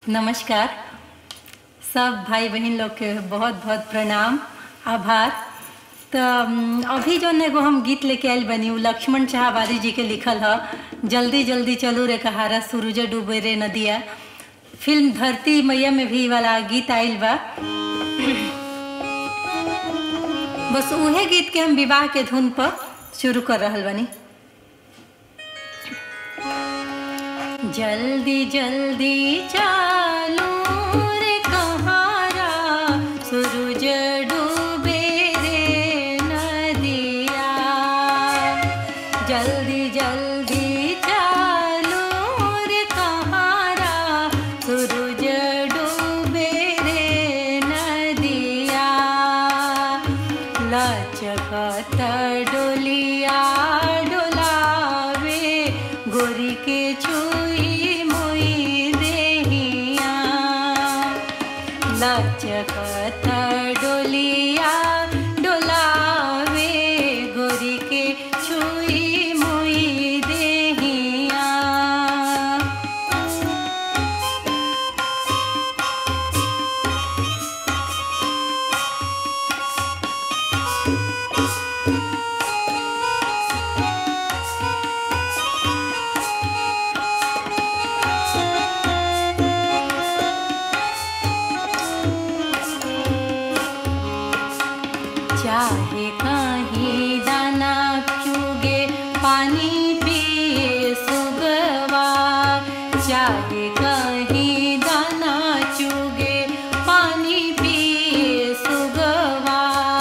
नमस्कार सब भाई बहन लोग के बहुत बहुत प्रणाम आभार तो अम, अभी जो एगो हम गीत लेके आयल बनी उ लक्ष्मण शाहबादी जी के लिखल ह जल्दी जल्दी चलू रे कहारा सूरज डूबे रे नदिया फिल्म धरती मैया में भी वाला गीत आइल बा बस उहे गीत के हम विवाह के धुन पर शुरू कर रहल बनी जल्दी जल्दी चालू रे कहारा सूरज डूबे रे नदिया जल्दी जल्दी चालू रे कहारा सूरज डूबे रे नदिया लचकत डोलिया डोलावे गोरी के छुई मुई देहिया लचकत डोलिया डोलावे गोरी के छुई मुई देहिया चाहे कहीं दाना चुगे पानी पिए सुगवा चाहे कहीं दाना चुगे पानी पिए सुगवा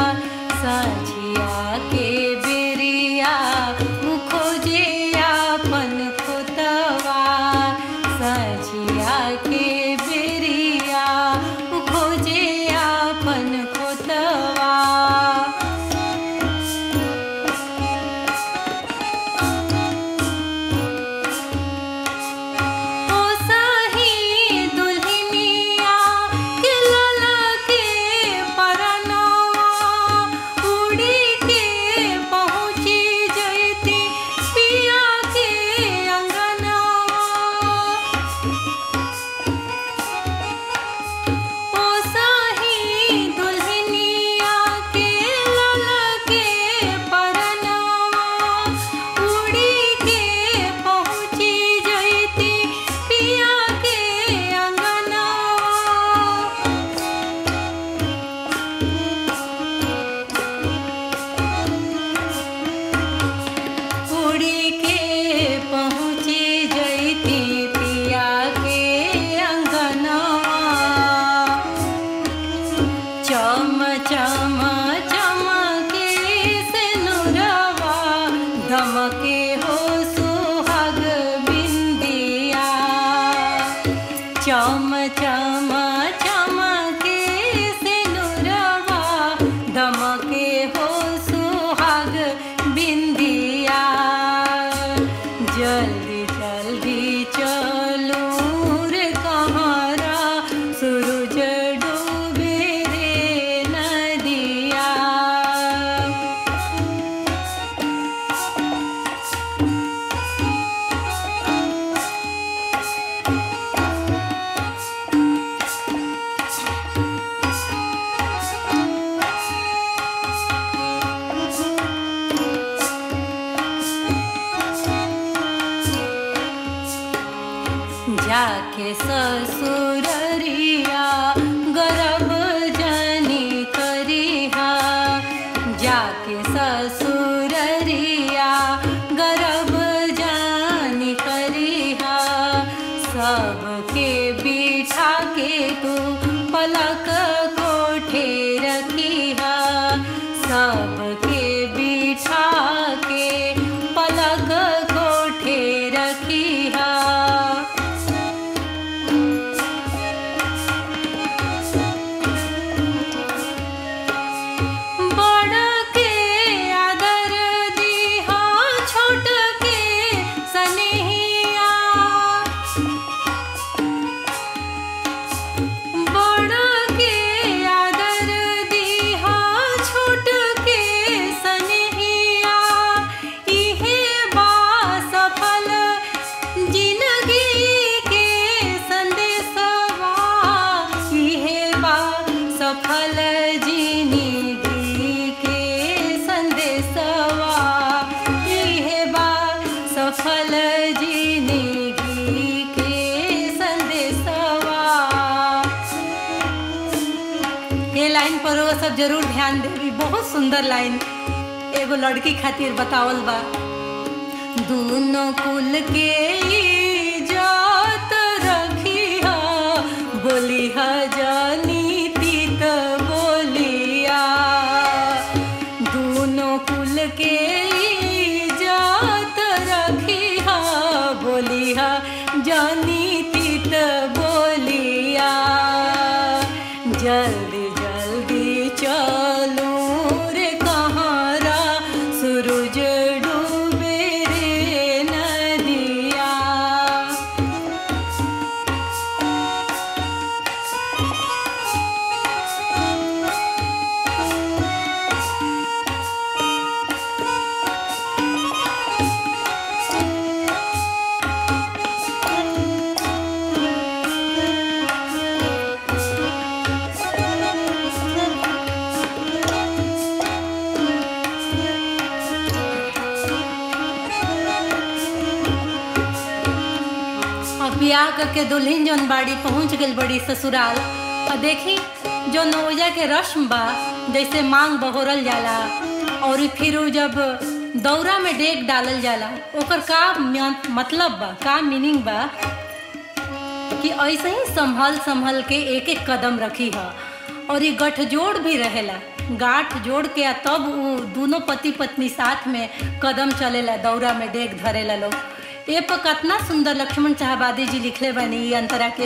सझिया के बेरिया खोजे अपन खोतवा सझिया के बेरिया खोजे अपन खोतवा ओ साही दुल्हनिया के लला के परनवा उड़ी के पहुँची जैती पिया के अंगनवा ओ साही दुल्हनिया के लला के परनवा उड़ी के पहुँची जैती पिया के अंगनवा उड़ी के पहुँची जैती पिया के अंगनवा चम चम चमके से नुरवा धमके हो सुहाग बिंदिया चम चम चमके से नुरवा धमके हो सुहाग बिंदिया जल्दी जल्दी चलू रे कहारा सूरज डूबे रे नदिया लाइन पर वो सब जरूर ध्यान देवी बहुत सुंदर लाइन एगो लड़की खातिर बतावल बा दोनों कुल के इज्जत रखिया बोलिहा जानी तीत बोलिया दोनों कुल के इज्जत रखिया बोलिहा जानी तीत बोलिया जल्दी जल्दी चलो रे कहारा सूरज डूबे रे नदिया अब बियाह करके दुल्हन जौन बाड़ी पहुंच गई बड़ी ससुराल और देखी जो नौजा के रस्म बा जैसे मांग बहोरल जाला और फिर उ जब दौरा में डेग डालल जाला ओकर का म्य- मतलब बा का मीनिंग बा कि ऐसे ही संभल संभल के एक एक कदम रखी है और ये गठजोड़ भी रहेला गांठ जोड़ के आ तब वो दोनों पति पत्नी साथ में कदम चलेला दौरा में डेग धरेला लोग ए पर कितना सुंदर लक्ष्मण चाहबादी जी लिखले बनी ई अंतरा के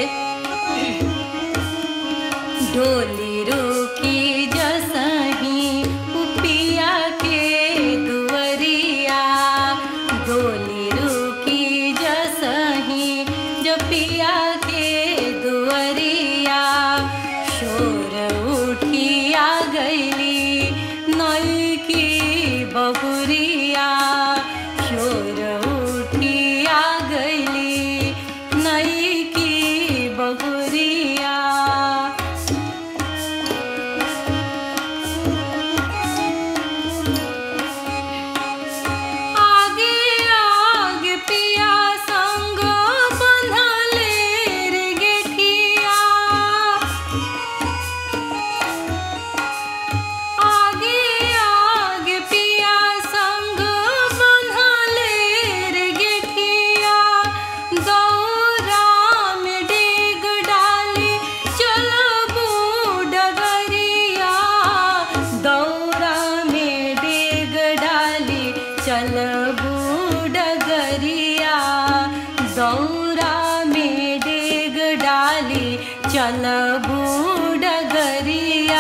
डोली रोकी जसही उपिया के दुवरिया डोली रोकी जसही जपिया के दुवरिया शोर उठिया गईली नई की बहुरिया शोर उठिया गईली नई की बहुरिया आगे आगे पिया संग बंधले रे गेठिया आगे आगे पिया संग बंधले रे गेठिया दौरा में डेग डाली चल डगरिया दौरा में डेग डाली चल डगरिया दौरा में डेग डाली चल डगरिया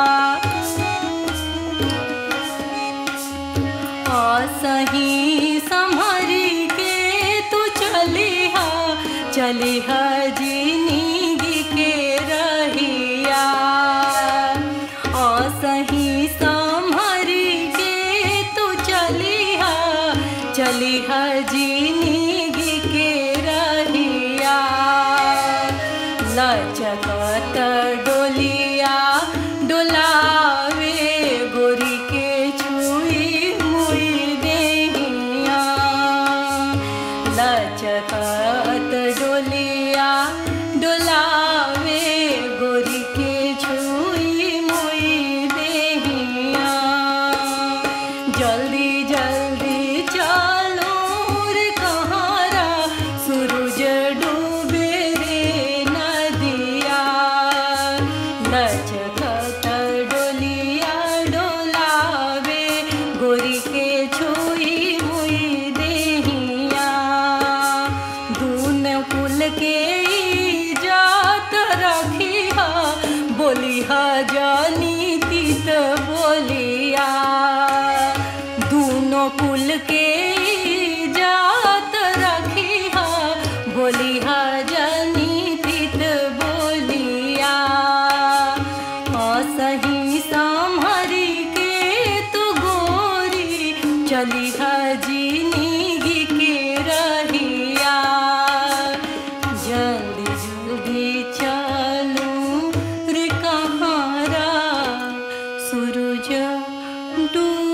असही संभरी के तू चलिहा चलिहा जिंदगी के रहिया असही संभरी के तू चलिहा चलिहा जिंदगी के रहिया लचकत डोलिया डोलावे गोरी के छुई मुई देहिया लचकत डोलिया डोलावे गोरी के छुई मुई देहिया जल्दी जल्दी चलो रे कहारा सूरज डूबे रे नदिया लचकत डोलिया डोलावे गोरी के छुई मुई देहिया दून कुल के इज्जत रखिया बोलिहा जानी तीत बोलिया दूनों कुल के इज्जत रखिया बोलिहा जानी तीत बोलिया असही संभरी के तू गोरी चलिहा जिंदगी के रहिया जल्दी जल्दी चलूं रे कहारा सूरज डूब